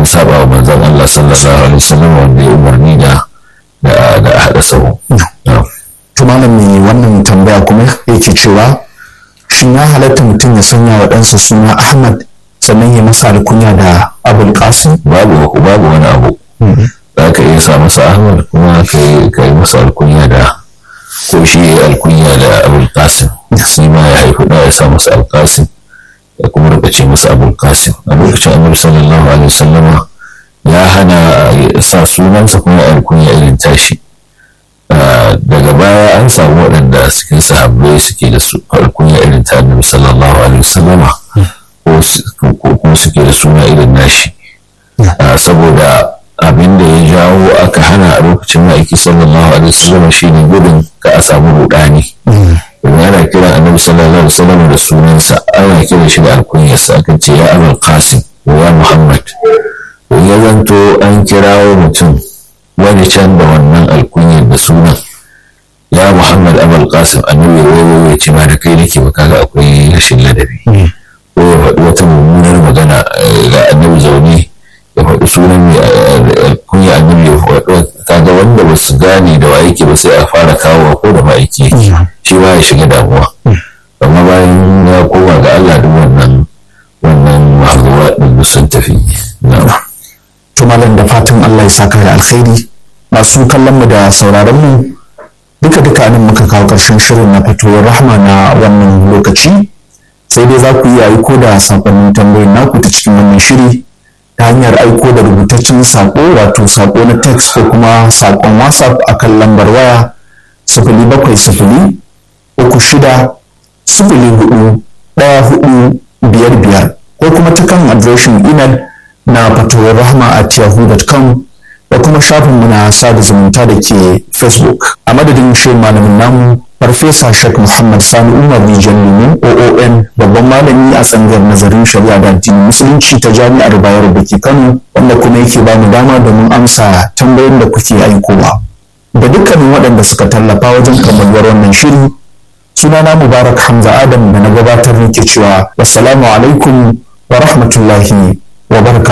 saba wa manzon Allah sallallahu alaihi wasallam wanda ya umarni da da haɗa sahu. To malam mai wannan tambaya kuma yake cewa shin ya halatta mutum ya sanya wa ɗansa suna Ahmad sannan ya masa alkunya da Abul Qasim? Babu babu wani abu. Za ka iya sa masa Ahmad kuma ka yi masa alkunya da ko shi ya alkunya da Abul Qasim. Shi ma ya haifi da ya sa masa Al Qasim ya kuma rika ce masa Abul Qasim. A lokacin Annabi sallallahu alaihi wasallama ya hana sa sunansa kuma alkunya irin tashi. daga baya an samu waɗanda cikin sahabbai suke da alkunya irin ta annabi sallallahu alaihi wasallama ko kuma suke da suna irin nashi saboda abin da ya jawo aka hana a lokacin ma'aiki sallallahu alaihi wasallama shine gudun ka a samu rudani domin ana kiran annabi sallallahu alaihi wasallama da sunansa ana kiran shi da alkunyarsa aka ce ya abul qasim ya muhammad ya zanto an kirawo mutum wani can da wannan alkunyar da sunan ya muhammad abul qasim annabi wai ya ce ma da kai nake ba kaga akwai rashin ladabi ko ya faɗi wata mummunar magana ga annabi zaune ya faɗi sunan mai alkunya annabi ya faɗi kaga wanda ba su gane da wa yake ba sai a fara kawowa ko da ma'aiki yake shi ba ya shiga damuwa amma bayan ya koma ga Allah duk wannan wannan mahazuwa ɗin sun tafi na'am to malam da fatan Allah ya saka da alkhairi masu kallon mu da sauraron mu duka duka nan muka kawo ƙarshen shirin na fitowar rahma na wannan lokaci sai dai za ku iya aiko da sakonnin tambayoyin naku ta cikin wannan shiri ta hanyar aiko da rubutaccen sako wato sako na text ko kuma sakon whatsapp akan lambar waya sifili bakwai sifili uku shida sifili hudu ɗaya hudu biyar biyar ko kuma ta kan adireshin email na fatowar rahama at yahoo.com da kuma shafinmu na sada zumunta da ke facebook a madadin shi malamin namu farfesa shek muhammad sani umar rijiyar lumin oon babban malami a tsangar nazarin shari'a da addinin musulunci ta jami'ar bayero da ke kano wanda kuma yake ba mu dama domin amsa tambayoyin da kuke aikowa da dukkanin waɗanda suka tallafa wajen kammaluwar wannan shiri sunana mubarak hamza adam da na gabatar nake cewa wassalamu alaikum wa rahmatullahi wa barka